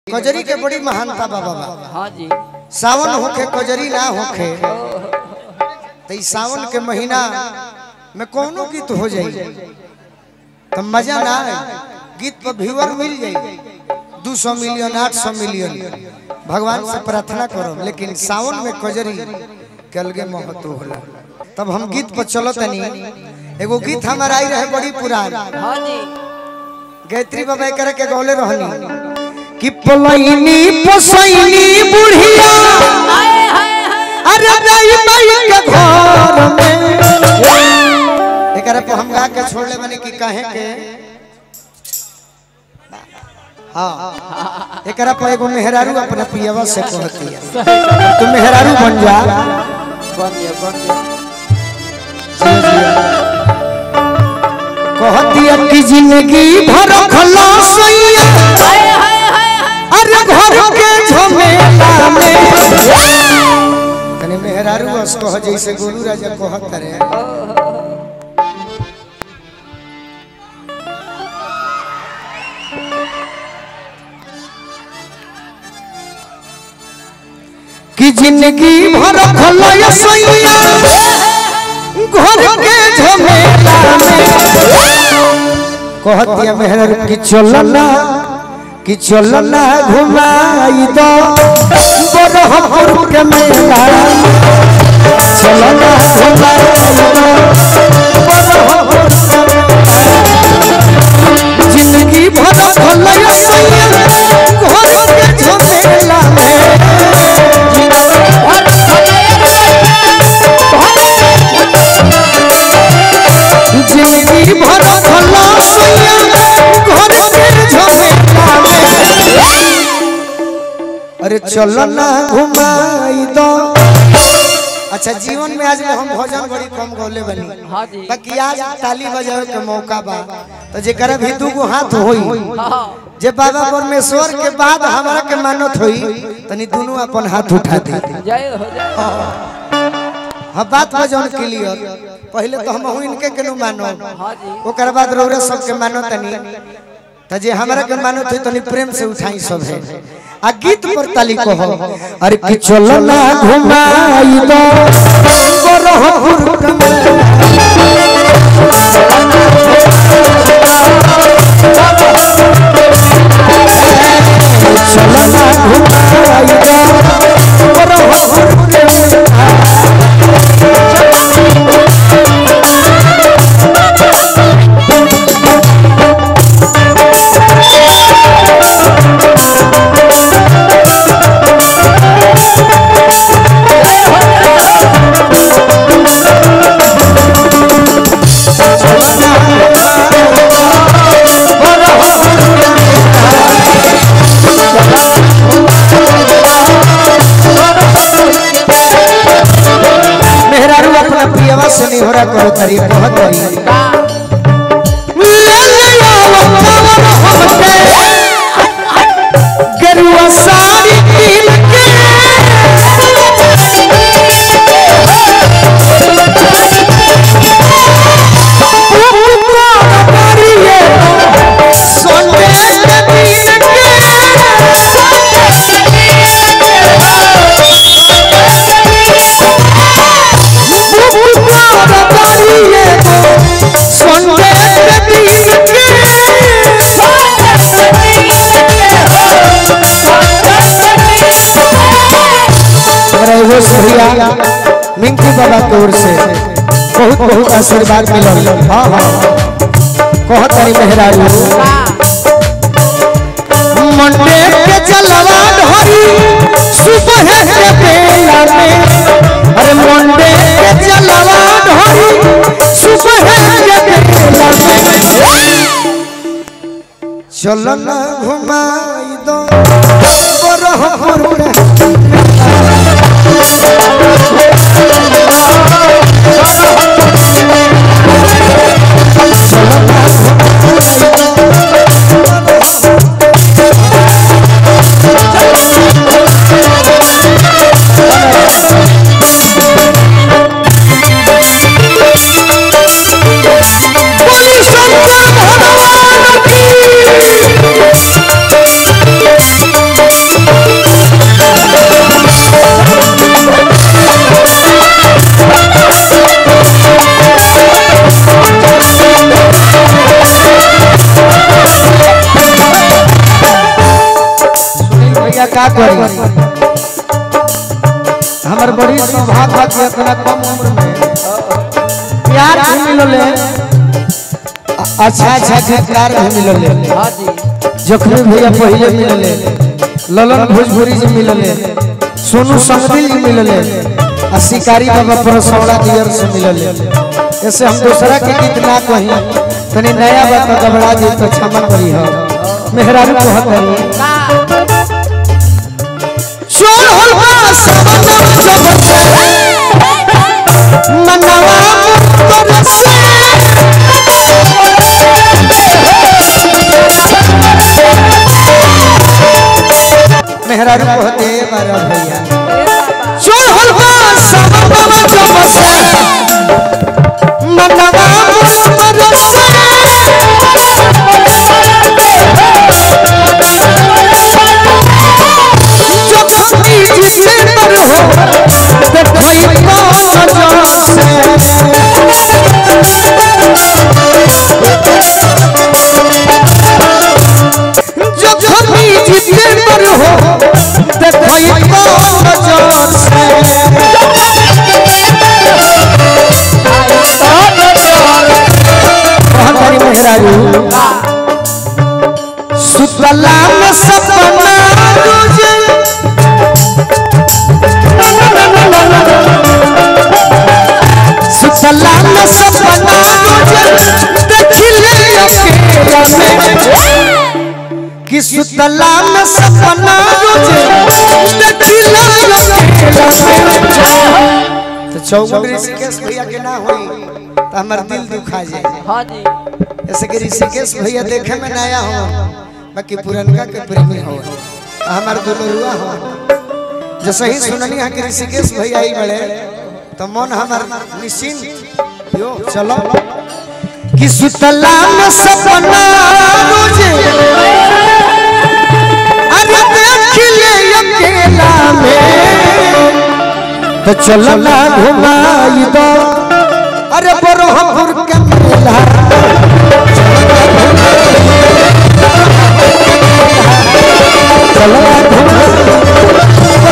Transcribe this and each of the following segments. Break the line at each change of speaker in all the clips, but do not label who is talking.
कजरी के बड़ी महानता बा बाबा
हाँ जी
सावन होखे कजरी ना होखे तो ई सावन के महीना में कोनो गीत हो जाई तो मजा ना आए गीत पर व्यूअर मिल जाई दू सौ मिलियन आठ सौ मिलियन भगवान से प्रार्थना करो लेकिन सावन में कजरी के अलगे महत्व होला तब हम गीत पर चलो तनी एगो गीत हमारा आई रहे बड़ी पुरान
हाँ जी
गायत्री बाबा करे के गौले रहनी कि पलैनी पोसैनी बुढ़िया
हाय हाय हाय
अरे दाई माई के घर में एकरा पे हम गा के छोड़ले बने कि कहे के हाँ एकरा पे एगो मेहरारू अपना पियवा से कहती है तू मेहरारू बन जा
बन गया बन गया
कहती है कि जिंदगी भर खलासैया
हाय हाय हाय हाय
अरे घर के झमेला में तने मेहरारू बस कह जैसे गोलू राजा कहत रे कि जिंदगी भर खलय सैया घर के झमेला में कहतिया मेहर कि चलना कि चलना घुमाई दो बरहपुर के मेला चलना घुमाई दो बरहपुर के मेला। जिंदगी भर भलय सैया घर के झमेला में जिंदगी भर भला सैया घर के झमेला में अरे चलो ना घुमाई दो अच्छा जीवन में आज हम भजन बड़ी कम गौले बनी
हाँ जी
बाकी आज ताली बजावे के मौका बा तो जेकरा भी दू गो हाथ होई
हाँ
जे बाबा परमेश्वर के बाद हमारा के मानत होई तनी दोनों अपन हाथ उठा दे
जय हो जय
हाँ बात बजौन क्लियर पहले तो हम हूँ इनके केनु मानो
हाँ जी
ओकर बाद रौरा सबके मानो तनी त जे हमरा के मानो थे तनी प्रेम से उठाई सब है आ गीत पर ताली कहो अरे कि चलो ना घुमाई दो बरहपुर कमला चलो ना घुमाई दो बरहपुर कमला मेहरारू अपना पियवा से नहीं हो रहा करो तरी बहुत तरी गरुआ साड़ी कीन के सोने के दिन हमारा एगो भैया मिंकी बाबा की ओर से बहुत बहुत आशीर्वाद मिलल हाँ हाँ कहत हरी मेहरारू मंडे के जलवा ढोरी सुबह के बेला में अरे मंडे के जलवा ढोरी सुबह के बेला में चलो ना घुमाई दो बरहपुर के बोली शंकर भगवान की का करी हमर बड़ी सौभाग्य बा कि इतना कम उम्र में प्यार भी मिलले अच्छा अच्छा गीतकार भी मिलले
हाँ जी
जखमी भैया पहले मिलले ललन भोजपुरी जी मिलले सोनू संगदिल जी मिलले आ शिकारी बाबा परसौड़ा दियर से मिलले ऐसे हम दूसरा के गीत ना कही तनी नया बात गबड़ा जी तो क्षमा करी हो मेहरारू कहत हनी चोर होल बा सबना जब मनवा तरसे मेहरारू कहते बारा भैया चोर होल बा सबना जब से मनवा तरसे जब भी जिसे पर हो देखो ये कौन से जब भी जिसे पर हो देखो ये कौन से कौन तारी मेहरारू सुतला में सपना तुझे सुतला में सपना तुझे देखिले अकेला में कि सुतला में सपना तुझे देखिले अकेला में तो चौगुन ऋषिकेश भैया के ना होई तो हमार दिल दुखा जाए
हाँ जी
जैसे कि ऋषिकेश भैया देखे में नया हो बाकी पुरनका के प्रेमी हो हमार दुलरुआ हो जैसे ही सुननी है कि ऋषिकेश भैया आई बड़े तो मन हमार निश्चिंत यो चलो कि सुतला में सपना रोजे अरे देख ले अकेला में तो चलो ना घुमाई दो अरे बरोहपुर के मेला चलो ना घुमाई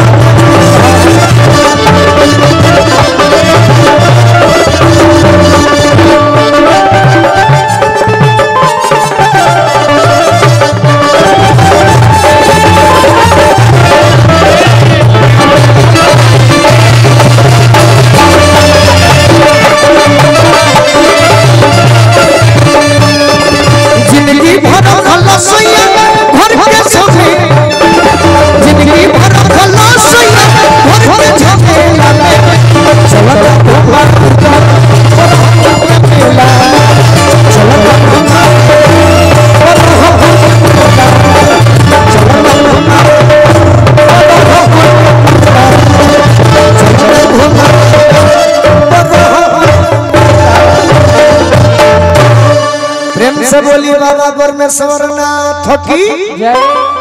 जिंदगी भर भला सोया घर के सोहे जिंदगी भर भला सोया घर के झमेला में चलो ना घुमाई दो बरोहपुर के मेला चलो ना घुमाई प्रेम से बोली बाबा परमेश्वर नाथ की
जय